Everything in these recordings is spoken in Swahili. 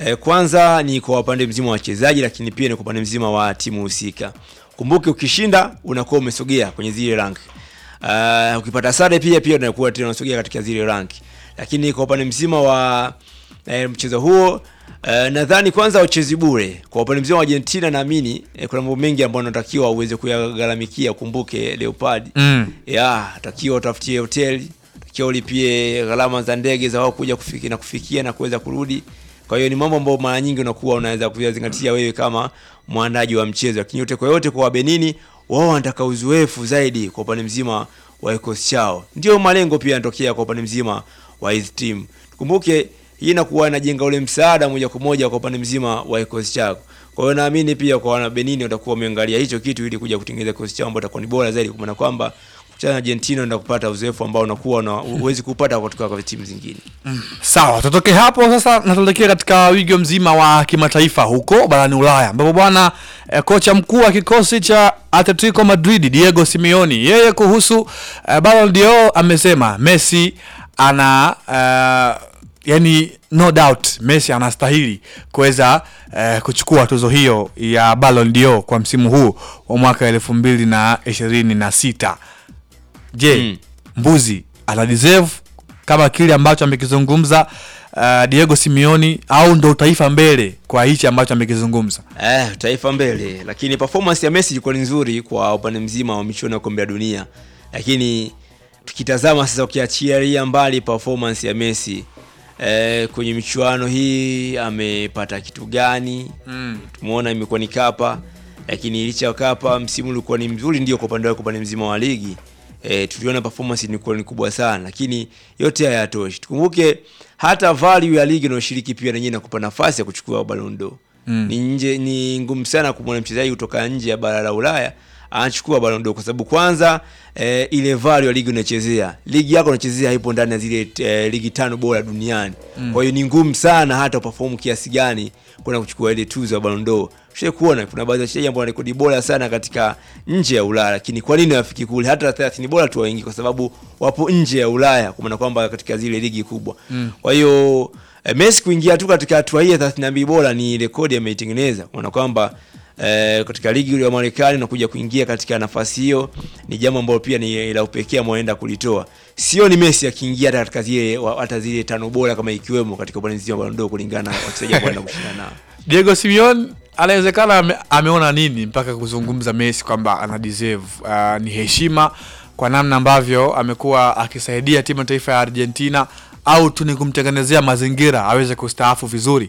Eh, kwanza ni kwa upande mzima wa wachezaji, lakini pia ni kwa upande mzima wa timu husika. Kumbuke ukishinda unakuwa umesogea kwenye zile rank. Uh, ukipata sare pia pia unakuwa tena unasogea katika zile rank. Lakini kwa upande mzima wa eh, mchezo huo Uh, nadhani kwanza uchezi bure kwa upande mzima wa Argentina, naamini eh, kuna mambo mengi ambayo unatakiwa uweze kuyagharamikia. Kumbuke Leopard Mm. ya takiwa utafutie hoteli, takiwa ulipie gharama za ndege za wao kuja kufikia na kufikia na kuweza kurudi. Kwa hiyo ni mambo ambayo mara nyingi unakuwa unaweza kuyazingatia wewe kama mwandaji wa mchezo, lakini yote kwa yote, kwa Wabenini wao wanataka uzoefu zaidi kwa upande mzima wa kikosi chao, ndio malengo pia yanatokea kwa upande mzima wa hizi timu. Kumbuke hii inakuwa inajenga ule msaada moja kwa moja kwa upande mzima wa kikosi chako. Kwa hiyo naamini pia kwa wana Benini watakuwa wameangalia hicho kitu ili kuja kutengeneza kikosi chao ambacho itakuwa ni bora zaidi, kwa maana kwamba kuchana na Argentina ndio kupata uzoefu ambao unakuwa na uwezi kupata kutoka kwa timu zingine. Sawa, tutoke hapo sasa na tuelekee katika wigo mzima wa kimataifa huko barani Ulaya ambapo bwana eh, kocha mkuu wa kikosi cha Atletico Madrid Diego Simeone yeye kuhusu eh, Ballon d'Or amesema Messi ana eh, yani no doubt Messi anastahili kuweza eh, kuchukua tuzo hiyo ya Ballon d'Or kwa msimu huu wa mwaka elfu mbili na ishirini na sita. Je, Mm. mbuzi ana deserve kama kile ambacho amekizungumza uh, Diego Simeone au ndo taifa mbele kwa hichi ambacho amekizungumza? Eh, taifa mbele, lakini performance ya Messi ilikuwa ni nzuri kwa upande mzima wa michuano ya kombe la dunia, lakini tukitazama sasa, ukiachilia mbali performance ya Messi eh, kwenye michuano hii amepata kitu gani? Mm. Tumeona imekuwa ni kapa, lakini licha ya kapa, msimu ulikuwa ni mzuri ndio kwa upande wake, kwa upande mzima wa ligi e, tuliona performance ilikuwa ni kubwa sana, lakini yote haya hayatoshi. Tukumbuke hata value ya ligi inayoshiriki pia yenyewe inakupa nafasi ya kuchukua Ballon d'Or. Mm. Ni nje ni ngumu sana kumwona mchezaji kutoka nje ya bara la Ulaya anachukua Ballon d'Or kwa sababu kwanza e, ile value ya ligi unachezea, ligi yako unachezea haipo ndani ya zile e, ligi tano bora duniani. Kwa hiyo ni ngumu sana hata uperform kiasi gani kwenda kuchukua ile tuzo ya Ballon d'Or. Tushai kuona kuna baadhi ya wachezaji ambao wana rekodi bora sana katika nje ya Ulaya, lakini kwa nini hawafiki kule? Hata 30 bora tu waingi, kwa sababu wapo nje ya Ulaya, kwa maana kwamba katika zile ligi kubwa. Kwa hiyo eh, Messi kuingia tu katika hatua hii ya 32 bora ni rekodi ameitengeneza, kwa maana kwamba eh, katika ligi ile ya Marekani na kuja kuingia katika nafasi hiyo ni jambo ambalo pia ni la upekee ameenda kulitoa. Sio ni Messi akiingia hata katika zile wa- hata zile tano bora kama ikiwemo katika upande mzima wa Ballon d'Or kulingana na wachezaji ambao wanaenda kushindana nao. Diego Simeone anawezekana ame, ameona nini mpaka kuzungumza Messi kwamba ana deserve uh, ni heshima kwa namna ambavyo amekuwa akisaidia timu ya taifa ya Argentina au tu ni kumtengenezea mazingira aweze kustaafu vizuri.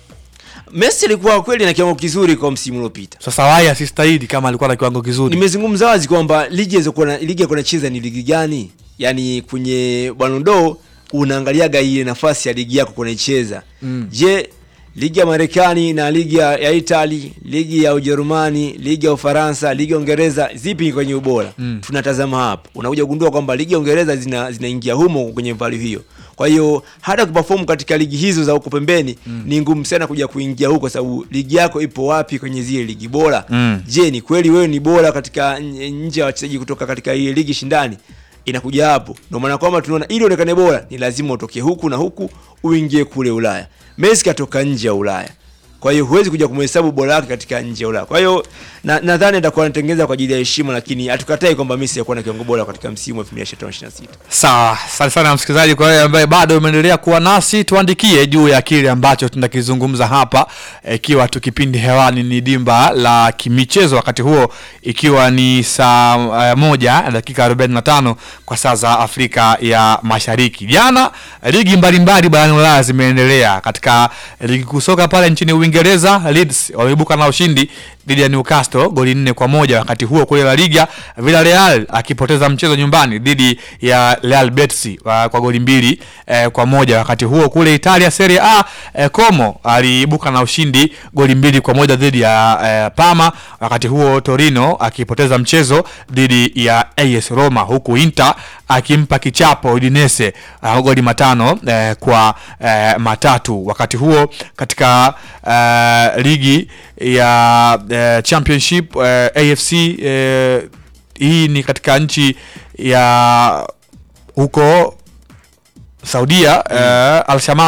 Messi alikuwa kweli na kiwango kizuri kwa msimu uliopita. Sasa wai asistahili kama alikuwa na kiwango kizuri. Nimezungumza wazi kwamba ligi alizokuwa na ligi alikuwa anacheza ni ligi gani? Yaani kwenye Ballon d'Or unaangaliaga ile nafasi ya ligi yako kunaicheza. Mm. Je, ligi ya Marekani na ligi ya, ya Italy, ligi ya Ujerumani, ligi ya Ufaransa, ligi ya Uingereza zipi kwenye ubora? Mm. Tunatazama hapa. Unakuja kugundua kwamba ligi ya Uingereza zina zinaingia humo kwenye value hiyo. Kwa hiyo hata kuperform katika ligi hizo za huko pembeni ni ngumu sana kuja kuingia huko, kwa sababu ligi yako ipo wapi kwenye zile ligi bora? Mm. Je, ni kweli wewe ni bora katika n- nje ya wachezaji kutoka katika ile ligi shindani? Inakuja hapo. Ndio maana kwamba tunaona ili uonekane bora ni lazima utoke huku na huku uingie kule Ulaya. Messi katoka nje ya Ulaya. Kwa hiyo huwezi kuja kumhesabu bora wake katika nje ya Ulaya. Kwa hiyo na- nadhani atakuwa anatengeneza kwa ajili ya heshima, lakini hatukatai kwamba Messi alikuwa na kiwango bora katika msimu wa 2025-26. Sawa, asante sana msikilizaji. Kwa wewe ambaye bado umeendelea kuwa nasi, tuandikie juu ya kile ambacho tunakizungumza hapa, ikiwa tu kipindi hewani ni dimba la kimichezo, wakati huo ikiwa ni saa uh, moja na dakika 45 kwa saa za Afrika ya Mashariki. Jana ligi mbalimbali barani Ulaya zimeendelea. Katika ligi kuu soka pale nchini Uingereza, Leeds wameibuka na ushindi dhidi ya Newcastle goli nne kwa moja. Wakati huo kule La Liga, Villarreal akipoteza mchezo nyumbani dhidi ya Real Betis wa- kwa goli mbili eh, kwa moja. Wakati huo kule Italia Serie A eh, Como aliibuka na ushindi goli mbili kwa moja dhidi ya eh, Parma. Wakati huo Torino akipoteza mchezo dhidi ya AS Roma, huku Inter akimpa kichapo Udinese uh, goli matano eh, kwa eh, matatu. Wakati huo katika eh, ligi ya eh, championship eh, AFC eh, hii ni katika nchi ya huko Saudia eh, Al Shamal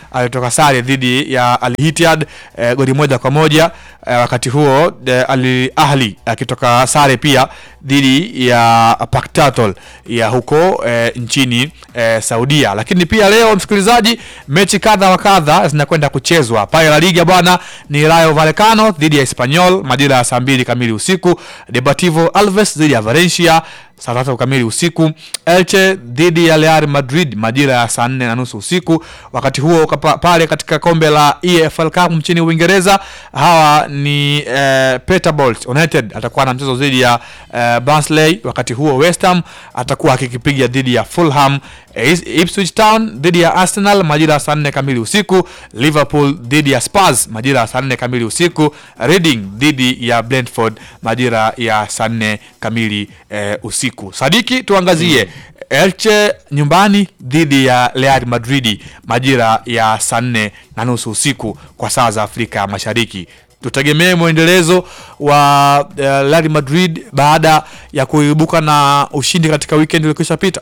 alitoka sare dhidi ya Al Ittihad eh, goli moja kwa moja eh, wakati huo eh, Al Ahli akitoka sare pia dhidi ya Paktatol ya huko eh, nchini eh, Saudia. Lakini pia leo msikilizaji, mechi kadha wa kadha zinakwenda kuchezwa pale La Liga bwana, ni Rayo Vallecano dhidi ya Espanyol majira ya saa mbili kamili usiku, Deportivo Alves dhidi ya Valencia saa tatu kamili usiku, Elche dhidi ya Real Madrid majira ya saa nne na nusu usiku. Wakati huo kapa, pale katika kombe la EFL Cup nchini Uingereza hawa ni eh, Peterbolt United atakuwa na mchezo dhidi ya eh, Barnsley. Wakati huo West Ham atakuwa akikipiga dhidi ya Fulham. Eh, Ipswich Town dhidi ya Arsenal majira ya saa nne kamili usiku. Liverpool dhidi ya Spurs majira ya saa nne kamili usiku. Reading dhidi ya Brentford majira ya saa nne kamili eh, usiku. Sadiki, tuangazie Elche nyumbani dhidi ya Real Madrid majira ya saa nne na nusu usiku kwa saa za Afrika Mashariki. Tutegemee mwendelezo wa uh, Real Madrid baada ya kuibuka na ushindi katika weekend iliyokwisha pita.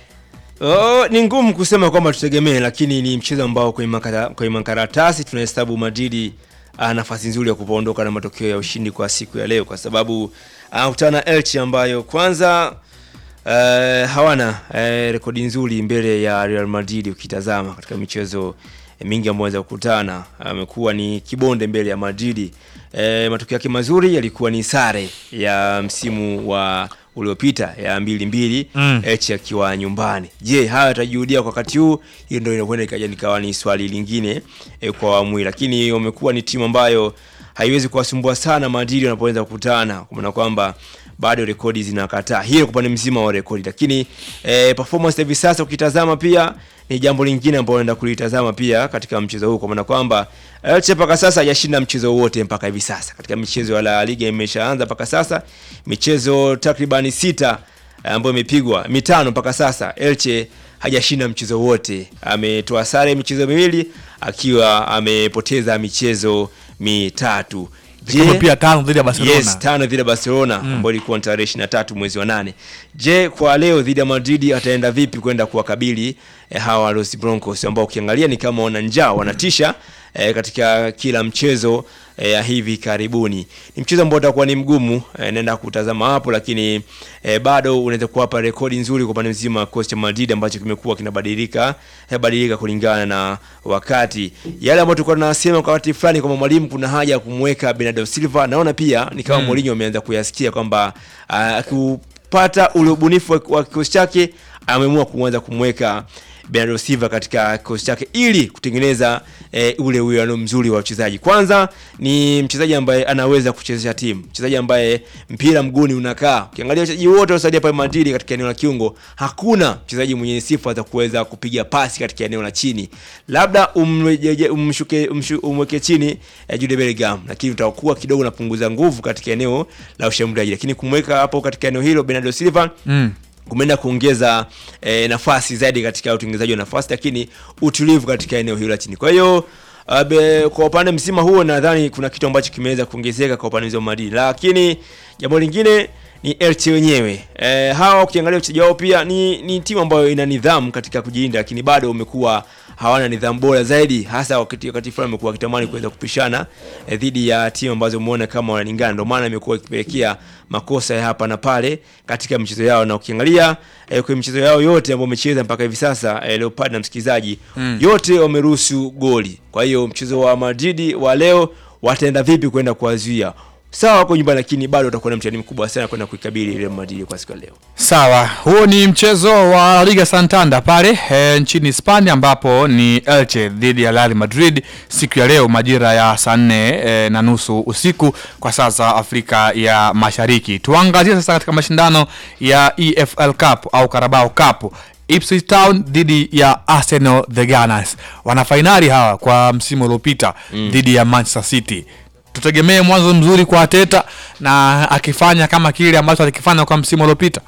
Oh, ni ngumu kusema kwamba tutegemee, lakini ni mchezo ambao kwenye makara, kwenye makaratasi tunahesabu Madrid ana nafasi nzuri ya kuondoka na matokeo ya ushindi kwa siku ya leo, kwa sababu anakutana na Elche ambayo kwanza uh, hawana uh, rekodi nzuri mbele ya Real Madrid. Ukitazama katika michezo mingi ambayo waweza kukutana, amekuwa ni kibonde mbele ya Madrid. E, matokeo yake mazuri yalikuwa ni sare ya msimu wa uliopita ya mbili mbili Mm. Elche akiwa nyumbani. Je, haya yatajirudia kwa wakati huu? Hiyo ndio inakwenda ikaja nikawa ni swali lingine e, kwa awamu hii, lakini wamekuwa ni timu ambayo haiwezi kuwasumbua sana Madrid wanapoweza kukutana, kwa maana kwamba bado rekodi zinakataa hiyo kwa upande mzima wa rekodi, lakini e, performance hivi sasa ukitazama pia ni jambo lingine ambalo naenda kulitazama pia katika mchezo huu, kwa maana kwamba Elche mpaka sasa hajashinda mchezo wote mpaka hivi sasa katika michezo ya La Liga imeshaanza mpaka sasa michezo takribani sita eh, ambayo imepigwa mitano mpaka sasa. Elche hajashinda mchezo wote, ametoa sare michezo miwili akiwa amepoteza michezo mitatu. Zikiwemo pia tano dhidi ya Barcelona. Yes, tano dhidi ya Barcelona ambayo ilikuwa ni tarehe 23 mwezi wa nane. Je, kwa leo dhidi ya Madrid ataenda vipi kwenda kuwakabili eh, hawa Los Blancos ambao ukiangalia ni kama wana njaa, wanatisha eh, katika kila mchezo eh, ya hivi karibuni. Ni mchezo ambao utakuwa ni mgumu eh, naenda kutazama hapo, lakini eh, bado unaweza kuwapa rekodi nzuri kwa upande mzima wa kikosi cha Madrid ambacho kimekuwa kinabadilika eh, badilika kulingana na wakati. Yale ambayo tulikuwa tunasema kwa wakati fulani kwamba mwalimu kuna haja ya kumweka Bernardo Silva, naona pia ni kama Mourinho ameanza kuyasikia kwamba ah, akipata ule ubunifu wa- wa kikosi chake ameamua kuanza kumweka Bernardo Silva katika kikosi chake ili kutengeneza eh, ule uwiano mzuri wa wachezaji. Kwanza ni mchezaji ambaye anaweza kuchezesha timu, mchezaji ambaye mpira mguuni unakaa. Ukiangalia wachezaji wote waliosaidia pale Madrid katika eneo la kiungo, hakuna mchezaji mwenye sifa za kuweza kupiga pasi katika eneo la chini, labda umrejeje- umshuke umshu- umweke chini eh, Jude Bellingham, lakini utakuwa kidogo unapunguza nguvu katika eneo la ushambuliaji, lakini kumweka hapo katika eneo hilo Bernardo Silva Mm. kumeenda kuongeza eh, nafasi zaidi katika utengenezaji wa nafasi, lakini utulivu katika eneo hilo la chini. Kwa hiyo uh, be- kwa upande mzima huo nadhani kuna kitu ambacho kimeweza kuongezeka kwa upande mzima wa Madrid, lakini jambo lingine ni Elche wenyewe. Eh, hawa ukiangalia uchezaji wao pia ni, ni timu ambayo ina nidhamu katika kujilinda, lakini bado wamekuwa hawana nidhamu bora zaidi, hasa wakati wakati fulani wamekuwa wakitamani kuweza kupishana eh, dhidi ya timu ambazo umeona kama wanalingana, ndio maana imekuwa ikipelekea makosa ya hapa na pale katika michezo yao, na ukiangalia eh, kwenye michezo yao yote ambayo wamecheza mpaka hivi sasa eh, Leopard na msikilizaji Mm. yote wameruhusu goli. Kwa hiyo mchezo wa Madrid wa leo wataenda vipi kwenda kuwazuia? Sawa, wako nyumbani, lakini bado watakuwa na mtihani mkubwa sana kwenda kuikabili Real Madrid kwa siku ya leo. Sawa, huo ni mchezo wa La Liga Santander pale e, nchini Hispania ambapo ni Elche dhidi ya Real Madrid siku ya leo majira ya saa nne e, na nusu usiku kwa saa za Afrika ya Mashariki. Tuangazie sasa katika mashindano ya EFL Cup au Carabao Cup. Ipswich Town dhidi ya Arsenal the Gunners. Wana fainali hawa kwa msimu uliopita dhidi ya Manchester City. Tutegemee mwanzo mzuri kwa Ateta na akifanya kama kile ambacho alikifanya kwa msimu uliopita.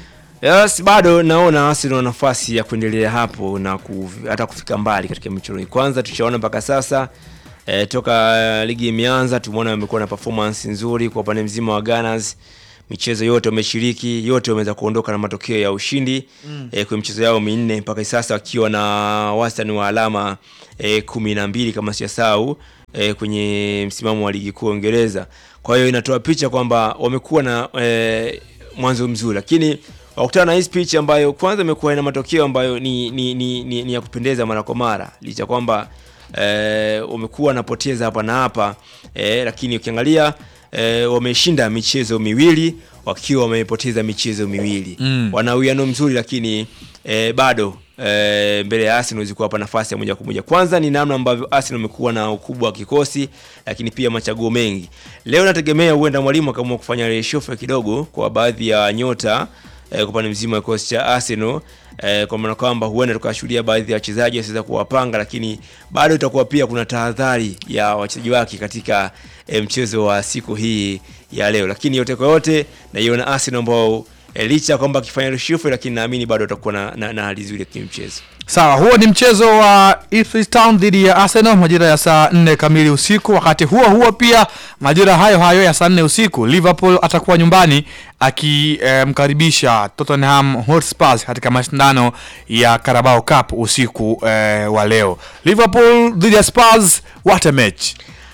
Yes, bado naona Arsenal wana nafasi ya kuendelea hapo na ku, hata kufika mbali katika michuano hii. Kwanza tushaona mpaka sasa eh, toka eh, ligi imeanza tumeona wamekuwa na performance nzuri kwa upande mzima wa Gunners. michezo yote wameshiriki, yote wameweza kuondoka na matokeo ya ushindi mm. E, kwenye michezo yao minne mpaka sasa wakiwa na wastani wa alama e, kumi na mbili kama sijasahau e, kwenye msimamo wa ligi kuu ya Uingereza. Kwa hiyo inatoa picha kwamba wamekuwa na e, mwanzo mzuri, lakini wakutana na hii pitch ambayo kwanza imekuwa ina matokeo ambayo ni, ni, ni, ni, ni ya kupendeza mara kwa mara licha kwamba e, wamekuwa wanapoteza hapa na hapa e, lakini ukiangalia e, wameshinda michezo miwili wakiwa wamepoteza michezo miwili Mm. wana uwiano mzuri lakini e, bado e, mbele ya Arsenal ziko hapa nafasi ya moja kwa moja. Kwanza ni namna ambavyo Arsenal imekuwa na ukubwa wa kikosi, lakini pia machaguo mengi. Leo nategemea huenda mwalimu akaamua kufanya reshuffle kidogo kwa baadhi ya nyota e, kwa upande mzima wa kikosi cha Arsenal e, kwa maana kwamba huenda tukashuhudia baadhi ya wachezaji wasiweza kuwapanga, lakini bado itakuwa pia kuna tahadhari ya wachezaji wake katika e, mchezo wa siku hii ya leo, lakini yote kwa yote naiona Arsenal ambao e, licha ya kwamba akifanya reshuffle, lakini naamini bado atakuwa na, na, na hali nzuri ya kimchezo. Sawa, huo ni mchezo wa Ipswich Town dhidi ya Arsenal majira ya saa nne kamili usiku. Wakati huo huo pia majira hayo hayo ya saa nne usiku Liverpool atakuwa nyumbani akimkaribisha Tottenham Hotspur katika mashindano ya Carabao Cup usiku eh, wa leo. Liverpool dhidi ya Spurs, what a match!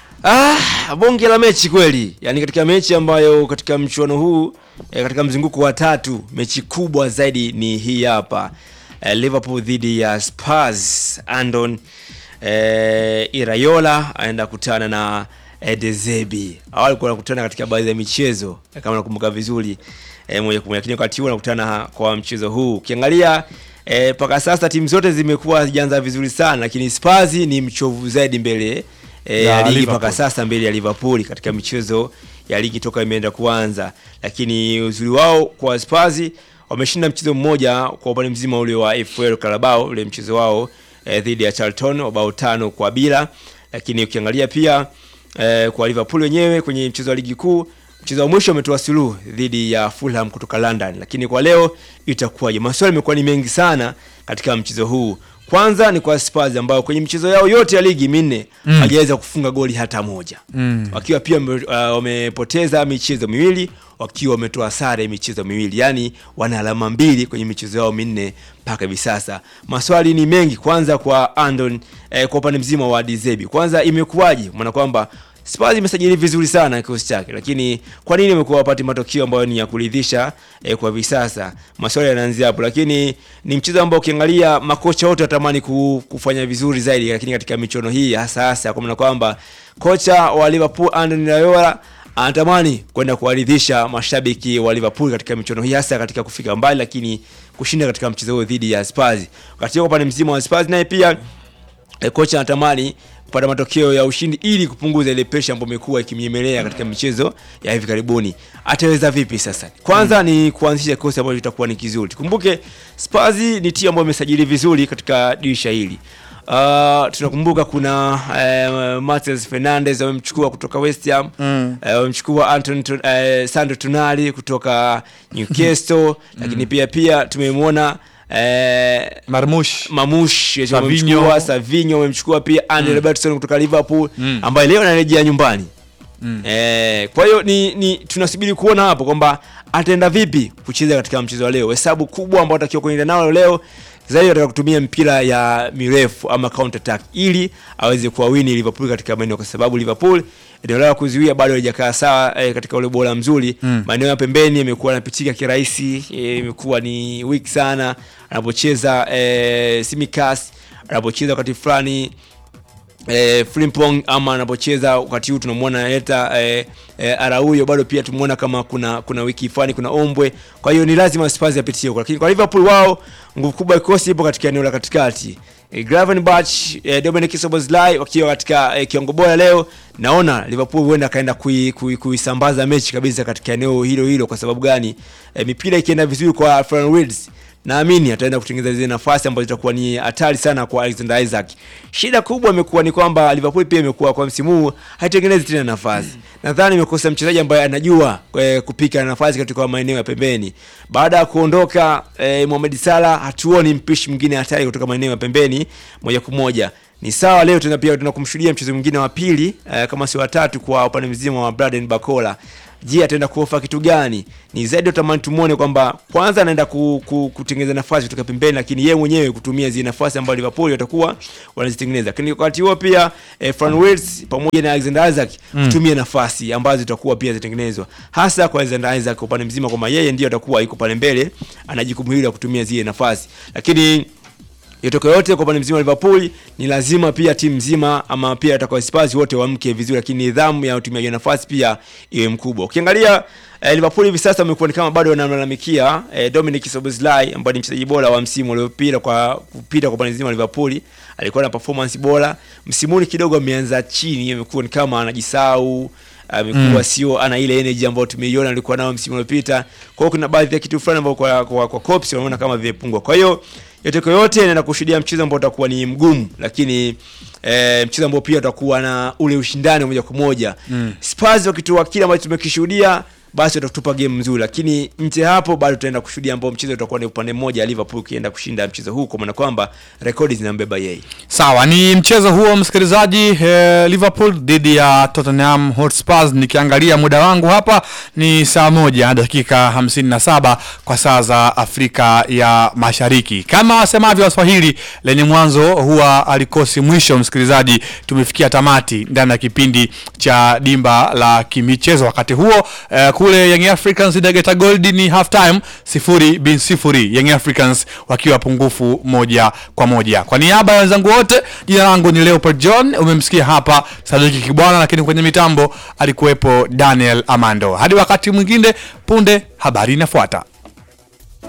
Ah, bonge la mechi kweli, yaani katika mechi ambayo katika mchuano huu eh, katika mzunguko wa tatu mechi kubwa zaidi ni hii hapa eh, Liverpool dhidi ya Spurs. Andon eh, Iraola aenda kutana na eh, De Zerbi. Awali walikuwa wanakutana katika baadhi ya michezo eh, kama nakumbuka vizuri eh, moja kwa moja, lakini wakati huu wanakutana kwa mchezo huu ukiangalia eh, mpaka sasa timu zote zimekuwa hazijaanza vizuri sana, lakini Spurs ni mchovu zaidi mbele eh, Ya ya ligi Liverpool. mpaka sasa mbele ya Liverpool katika michezo ya ligi toka imeenda kuanza, lakini uzuri wao kwa Spurs wameshinda mchezo mmoja kwa upande mzima ule wa FL Carabao, ule mchezo wao eh, dhidi ya Charlton wa bao tano kwa bila, lakini ukiangalia pia eh, kwa Liverpool wenyewe kwenye mchezo wa ligi kuu mchezo wa mwisho wametoa suluhu dhidi ya Fulham kutoka London, lakini kwa leo itakuwaje? Maswali yamekuwa ni mengi sana katika mchezo huu. Kwanza ni kwa Spurs ambao kwenye michezo yao yote ya ligi minne Mm. hawajaweza kufunga goli hata moja Mm. wakiwa pia wame- uh, wamepoteza michezo miwili wakiwa wametoa sare michezo miwili, yaani wana alama mbili kwenye michezo yao minne mpaka hivi sasa. Maswali ni mengi, kwanza kwa Andon eh, kwa upande mzima wa Dizebi, kwanza imekuwaje? Maana kwamba Spurs imesajili vizuri sana kikosi chake, lakini kwa nini imekuwa wapati matokeo ambayo ni ya kuridhisha eh, kwa hivi sasa? Maswali yanaanzia hapo, lakini ni mchezo ambao ukiangalia makocha wote watamani ku- kufanya vizuri zaidi, lakini katika michuano hii hasa hasa kwa maana kwamba kocha wa Liverpool Andoni Raiola anatamani kwenda kuwaridhisha mashabiki wa Liverpool katika michuano hii hasa katika kufika mbali, lakini kushinda katika mchezo huo dhidi ya Spurs. Wakati huo upande mzima wa Spurs naye pia e, kocha anatamani kupata matokeo ya ushindi ili kupunguza ile pressure ambayo imekuwa ikimnyemelea katika michezo ya hivi karibuni. Ataweza vipi sasa? Kwanza ni kuanzisha kikosi ambacho kitakuwa ni kizuri. Tukumbuke Spurs ni timu ambayo imesajili vizuri katika dirisha hili. Uh, tunakumbuka kuna uh, Martins Fernandes wamemchukua kutoka West Ham Mm. eh, wamemchukua Anton uh, Sandro Tonali kutoka Newcastle lakini pia pia tumemwona eh, Marmush Mamush Savinho. wamemchukua Savinho wamemchukua pia Andy Robertson kutoka Liverpool Mm. ambaye leo anarejea nyumbani. Mm. Eh, kwa hiyo ni, ni tunasubiri kuona hapo kwamba ataenda vipi kucheza katika mchezo wa leo. Hesabu kubwa ambayo atakiwa kuenda nayo leo zaidi ataka kutumia mpira ya mirefu ama counter attack ili aweze kuwawini Liverpool katika maeneo, kwa sababu Liverpool eneo lao la kuzuia bado halijakaa sawa eh, katika ule bora mzuri Mm. maeneo ya pembeni yamekuwa yanapitika kirahisi, eh, imekuwa ni weak sana anapocheza eh, Simikas anapocheza wakati fulani eh, Frimpong ama anapocheza wakati huu tunamwona leta eh, eh, Araujo bado pia tumeona kama kuna kuna wiki fulani kuna ombwe. Kwa hiyo ni lazima Spurs yapitie huko, lakini kwa Liverpool wao nguvu kubwa ya kikosi ipo katika eneo la katikati. Eh, Gravenberch, eh, Dominic Szoboszlai wakiwa katika eh, kiwango bora leo, naona Liverpool huenda akaenda kui- kui- kuisambaza mechi kabisa katika eneo hilo hilo. Kwa sababu gani? Eh, mipira ikienda vizuri kwa Florian Wirtz naamini ataenda kutengeneza zile nafasi ambazo zitakuwa ni hatari sana kwa Alexander Isaac. Shida kubwa imekuwa ni kwamba Liverpool pia imekuwa kwa msimu huu haitengenezi tena nafasi. Nadhani imekosa mchezaji ambaye anajua eh, kupika nafasi katika maeneo ya pembeni. Baada ya kuondoka eh, Mohamed Salah, hatuoni mpishi mwingine hatari kutoka maeneo ya pembeni moja kwa moja. Ni sawa leo tena pia tuna kumshuhudia mchezo mwingine wa pili eh, kama si watatu kwa upande mzima wa Braden Bakola Je, ataenda kuofa kitu gani? Ni zaidi utamani tumuone kwamba kwanza anaenda ku, ku, kutengeneza nafasi kutoka pembeni, lakini yeye mwenyewe kutumia zile nafasi ambazo Liverpool watakuwa wanazitengeneza. Lakini wakati huo pia eh, Fran Wirtz pamoja na Alexander Isaac kutumia nafasi ambazo zitakuwa pia zitengenezwa, hasa kwa Alexander Isaac kwa upande mzima, kwamba yeye ndio atakuwa yuko pale mbele, ana jukumu hili la kutumia zile nafasi, lakini yotoke yote kwa upande mzima wa Liverpool ni lazima pia timu nzima ama pia atakao Spurs wote wamke vizuri, lakini nidhamu ya utumiaji wa nafasi pia iwe mkubwa. Ukiangalia eh, Liverpool hivi sasa wamekuwa ni kama bado wanamlalamikia eh, Dominic Szoboszlai ambaye ni mchezaji bora wa msimu uliopita kwa kupita kwa upande mzima wa Liverpool, alikuwa na performance bora msimuni, kidogo ameanza chini, amekuwa ni kama anajisahau amekuwa sio ana ile energy ambayo tumeiona alikuwa nayo msimu uliopita. Kwa hiyo kuna baadhi ya kitu fulani ambao kwa kwa, kwa Kops wanaona kama vimepungua. Kwa hiyo yote kwa yote naenda kushuhudia mchezo ambao utakuwa ni mgumu, lakini eh, mchezo ambao pia utakuwa na ule ushindani wa moja kwa moja. Spurs wakitoa kile ambacho tumekishuhudia basi watatupa game nzuri, lakini nje hapo bado tutaenda kushuhudia ambao mchezo utakuwa ni upande mmoja, Liverpool kienda kushinda mchezo huu, kwa maana kwamba rekodi zinambeba yeye. Sawa, ni mchezo huo msikilizaji, eh, Liverpool dhidi ya Tottenham Hotspur. Nikiangalia muda wangu hapa ni saa moja dakika 57 kwa saa za Afrika ya Mashariki. Kama wasemavyo Waswahili, lenye mwanzo huwa alikosi mwisho. Msikilizaji, tumefikia tamati ndani ya kipindi cha dimba la kimichezo. Wakati huo eh, kule Young Africans na Geita Gold ni half time sifuri bin sifuri, Young Africans wakiwa pungufu moja kwa moja. Kwa niaba ya wenzangu wote, jina langu ni Leopold John. Umemsikia hapa Sadiki Kibwana, lakini kwenye mitambo alikuwepo Daniel Amando. Hadi wakati mwingine, punde habari inafuata.